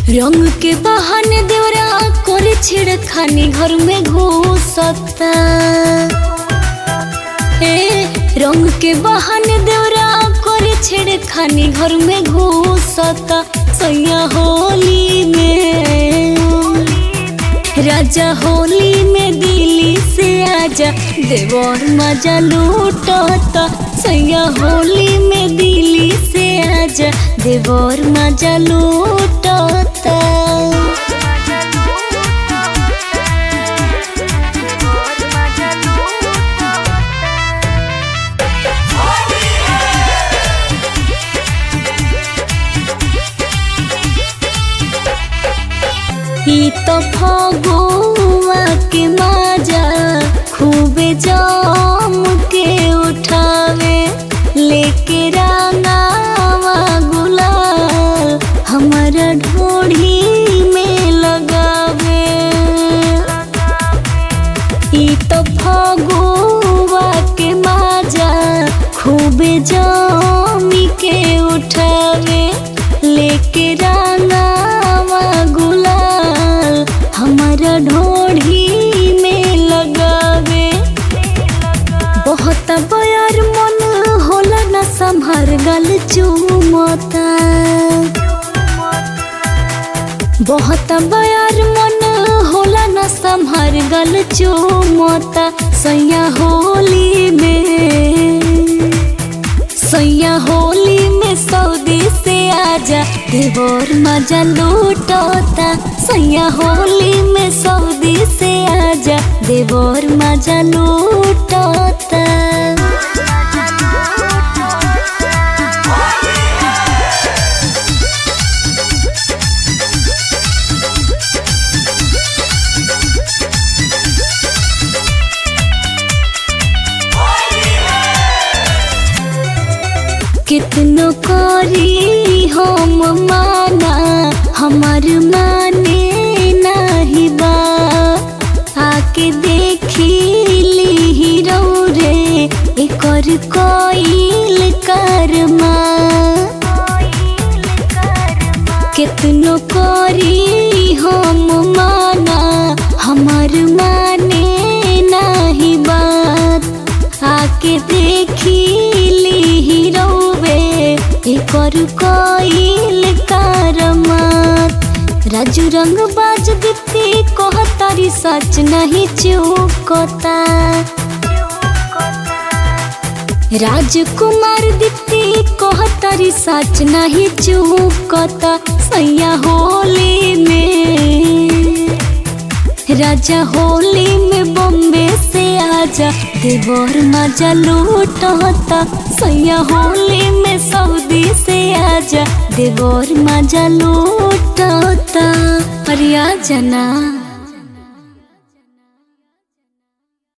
रंग के बहाने देवरा करे छिड़खानी घर में घुसता ए रंग के बहाने देवरा करे छिड़खानी घर में घुसता सैया होली में राजा होली में दिल्ली से आजा देवर मजा लूटता सैया होली में दिल्ली से आजा देवर मजा लूटता ई तो फगुआ के मजा खूबे जम के उठावे लेके रंगावा गुलाल हमारा ढोढ़ी में लगावे ई तो फगुआ के मजा खूबे जमी के उठावे लेके रंगावा गुलाल हमारा ढोढ़ी में लगावे बहुत बयार मन होला न संभर गल चुमता बहुत बयार मन होला न संभर गल चुमता सैया होली में सैया होली में सऊदी से आजा देवर मजा लूटता सैया होली में सऊदी से आजा देवर मजा लूटता कितनो करी हम माना हमार माने नहीं बा आके देखी ली रे एकर कोइल करमा कितनो करी हम माना हमार माने नहीं बात आके देखी ली रौवे एकर कोइल करमात राजू रंग बाज दीप्ति कहतारी सच नहीं चुकता राजकुमार दीप्ति कहतारी सच नहीं चुकता सैया होली में राजा होली में बॉम्बे से आजा देवर मजा लूटता सैया होली में सऊदी से आजा देवर मजा लूटता अरे आजा ना